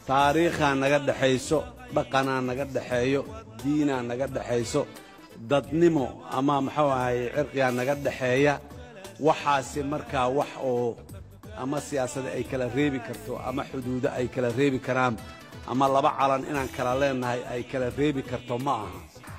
taariikhaa naga dhexayso dhaqanaa naga dhexeeyo diinaa naga dhexayso dadnimo ama muxuu ahay cirqigaa naga dhexeeya waxaasi markaa wax oo ama siyaasada ay kala reebi karto ama xuduudo ay kala reebi karaan ama laba calan inaan kala leenahay ay kala reebi karto ma aha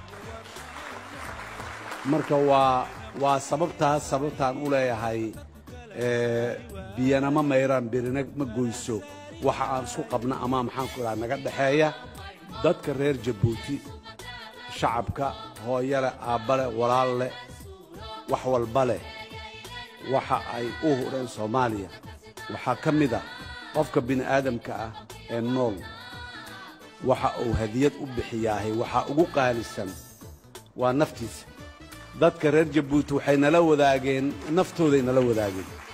marka waa waa sababtaas sababtaan u leeyahay biyana ma mayraan birina ma goyso waxa aan isku qabna ama maxaan ku idhaha naga dhexeeya dadka reer jabuuti shacabka hooyale aabbale walaal leh wax walba leh waxa ay u hureen soomaaliya waxaa ka mid ah qofka bini'aadamka ah ee nool waxa uu hadiyad u bixiyaahay waxaa ugu qaalisan waa naftiisa dadka reer jabuuti waxay nala wadaageen naftooday nala wadaageen